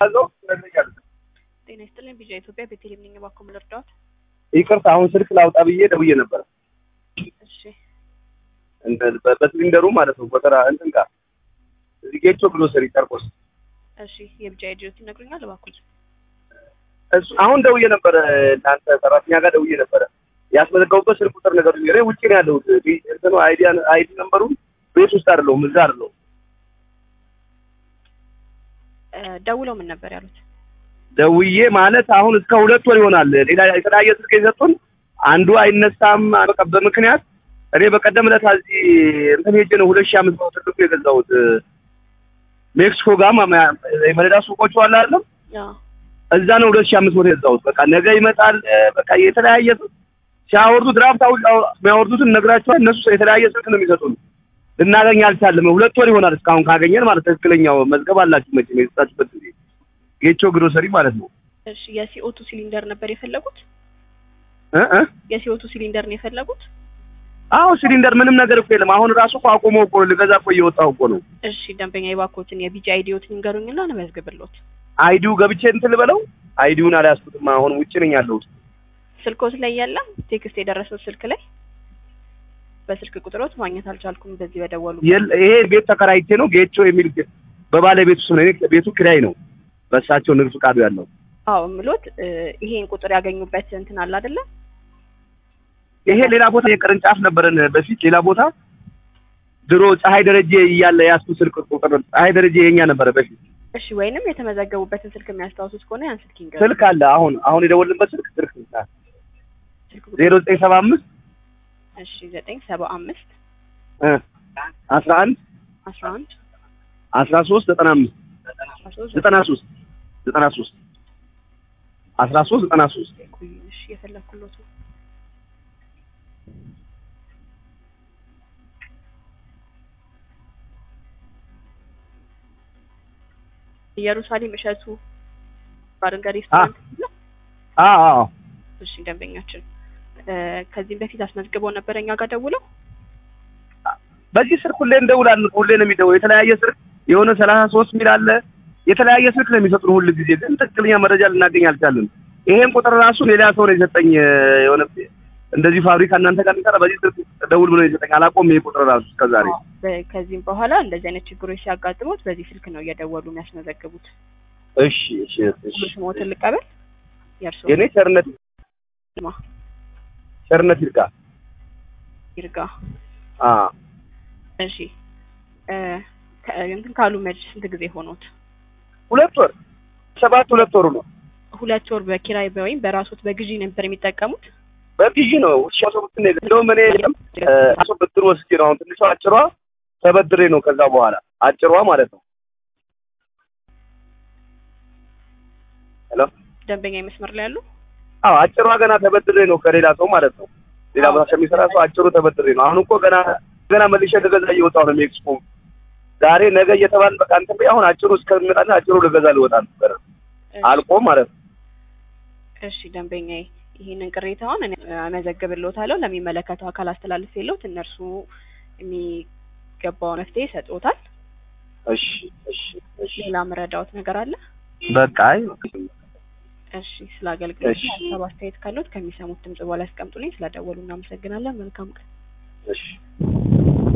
ያለው ትነግረኛለህ። ጤና ይስጥልኝ ቢጃ ኢትዮጵያ ቤተልሔም ነኝ። እባክዎ ምን ልርዳዎት? ይቅርታ አሁን ስልክ ላውጣ ብዬ ደውዬ ነበረ። እሺ እንትን በ- በሲሊንደሩ ማለት ነው ጎተራ እንትን ጋር እዚህ ጌቾ ግሮሰሪ ጨርቆስ እሺ የቢጃ አይዲዎት ይነግሩኛል እባክዎ? እሱ አሁን ደውዬ ነበረ እናንተ ሰራተኛ ጋር ደውዬ ነበረ። ያስመዘገቡበት ስልክ ቁጥር ነገር እኔ ውጭ ነው ያለሁት። ቢ- እንትኑ አይዲ አይዲ ነምበሩ ቤት ውስጥ አይደለሁም እዛ አይደለሁም። እ፣ ደውለው ምን ነበር ያሉት? ደውዬ ማለት አሁን እስከ ሁለት ወር ይሆናል። ሌላ የተለያየ ስልክ የሰጡን አንዱ አይነሳም በቃ በምክንያት እኔ በቀደም ዕለት እዚህ እንትን ሄጄ ነው ሁለት ሺህ አምስት መቶ ትልቁ የገዛሁት ሜክሲኮ ጋር ማ- ማ- የመለዳ ሱቆቹ አለ አይደለም ያ እዛ ነው ሁለት ሺህ አምስት መቶ የገዛሁት። በቃ ነገ ይመጣል እ፣ በቃ የተለያየ ስልክ ሲያወርዱ ድራፍት አው- አው- የሚያወርዱትን ነግራቸዋል። እነሱ የተለያየ ስልክ ነው የሚሰጡን። ልናገኝ አልቻለም። ሁለት ወር ይሆናል እስካሁን ካገኘን ማለት ትክክለኛው መዝገብ አላችሁ መቼም የሰጣችሁበት ጊዜ ጌቾ ግሮሰሪ ማለት ነው እሺ የሲኦቱ ሲሊንደር ነበር የፈለጉት? እ እ የሲኦቱ ሲሊንደር ነው የፈለጉት? አዎ ሲሊንደር ምንም ነገር እኮ የለም። አሁን ራሱ እኮ አቆመው እኮ ልገዛ እኮ እየወጣሁ እኮ ነው። እሺ ደንበኛ የባኮትን የቢጃ አይዲዎትን ይንገሩኝና እንመዝግብልዎት። አይዲው ገብቼ እንትን ልበለው። አይዲውን አልያዝኩትም። አሁን ውጭ ነኝ ያለሁት። ስልኮት ላይ ያለም ቴክስት የደረሰው ስልክ ላይ በስልክ ቁጥሮት ማግኘት አልቻልኩም። በዚህ በደወሉ የለ- ይሄ ቤት ተከራይቼ ነው ጌቾ የሚል ግ- በባለቤቱ ስም ነው። እኔ ቤቱ ኪራይ ነው። በእሳቸው ንግድ ፍቃዱ ያለው አዎ ምሎት እ፣ ይሄን ቁጥር ያገኙበት እንትን አለ አይደለ? ይሄ ሌላ ቦታ የቅርንጫፍ ነበረን በፊት ሌላ ቦታ ድሮ ፀሐይ ደረጀ እያለ ያስኩ ስልክ ቁጥር ፀሐይ ደረጀ የኛ ነበረ በፊት እሺ ወይንም የተመዘገቡበትን ስልክ የሚያስታውሱት ከሆነ ያን ስልክ ይንገሩ። ስልክ አለ። አሁን አሁን የደወልንበት ስልክ ስልክ ስልክ ቁጥር ዜሮ ዘጠኝ ሰባ አምስት እሺ ዘጠኝ ሰባ አምስት አስራ አንድ አስራ አንድ አስራ ሶስት ዘጠና አምስት አስራ ሶስት ዘጠና ሶስት ዘጠና ሶስት አስራ ሶስት ዘጠና ሶስት ቆዩ። እሺ የፈለኩሎት ነው። ኢየሩሳሌም እሸቱ ባርና ሬስቶራንት ነው። አዎ አዎ እሺ ደንበኛችን እ፣ ከዚህም በፊት አስመዝግበው ነበር እኛ ጋር ደውለው በዚህ ስልክ ሁሌ እንደውላለን። ሁሌ ነው የሚደውለው። የተለያየ ስልክ የሆነ ሰላሳ ሶስት ሚል አለ። የተለያየ ስልክ ነው የሚሰጡን ሁል ጊዜ፣ ግን ትክክለኛ መረጃ ልናገኝ አልቻለን። ይሄን ቁጥር ራሱ ሌላ ሰው ነው የሰጠኝ። የሆነ እንደዚህ ፋብሪካ እናንተ ጋር የሚሰራ በዚህ ስልክ ደውል ብሎ ነው የሰጠኝ። አላቆም ይሄ ቁጥር ራሱ እስከዛሬ። በ- ከዚህም በኋላ እንደዚህ አይነት ችግሮች ሲያጋጥሙት በዚህ ስልክ ነው እየደወሉ የሚያስመዘግቡት። እሺ እሺ እሺ። ሙሉ ስሞትን ልቀበል። የእርስዎ የኔ ቸርነት ማ ቸርነት ይርጋ። ይርጋ። አ እሺ እ፣ ከ- እንትን ካሉ መች ስንት ጊዜ ሆኖት? ሁለት ወር ሰባት ሁለት ወሩ ነው። ሁለት ወር በኪራይ ወይም በራሶት በግዢ ነበር የሚጠቀሙት? በግዢ ነው ውሻ ሰው ብትን እንደውም እኔ አሶ ብድር ወስጄ ነው አሁን ትንሿ አጭሯ ተበድሬ ነው ከዛ በኋላ አጭሯ ማለት ነው። ሄሎ ደንበኛ መስመር ላይ ያሉ አዎ አጭሯ ገና ተበድሬ ነው ከሌላ ሰው ማለት ነው። ሌላ ቦታ ከሚሰራ ሰው አጭሩ ተበድሬ ነው። አሁን እኮ ገና ገና መልሼ ልገዛ እየወጣሁ ነው ሜክሲኮ ዛሬ ነገ እየተባለ በቃ እንትን በይ አሁን አጭሩ እስከሚመጣ አጭሩ ልገዛ ልወጣ ነበር አልቆ ማለት ነው። እሺ ደንበኛዬ ይህንን ቅሬታውን እኔ አመዘግብልዎታለሁ ለሚመለከተው አካል አስተላልፌልዎት እነርሱ የሚገባው መፍትሄ ይሰጥዎታል። እሺ እሺ እሺ ሌላ መረዳዎት ነገር አለ? በቃ አይ እሺ ስለ አገልግሎት እሺ። ሀሳብ አስተያየት ካለዎት ከሚሰሙት ድምጽ በኋላ ያስቀምጡልኝ። ስለደወሉ እናመሰግናለን። መልካም ቀን። እሺ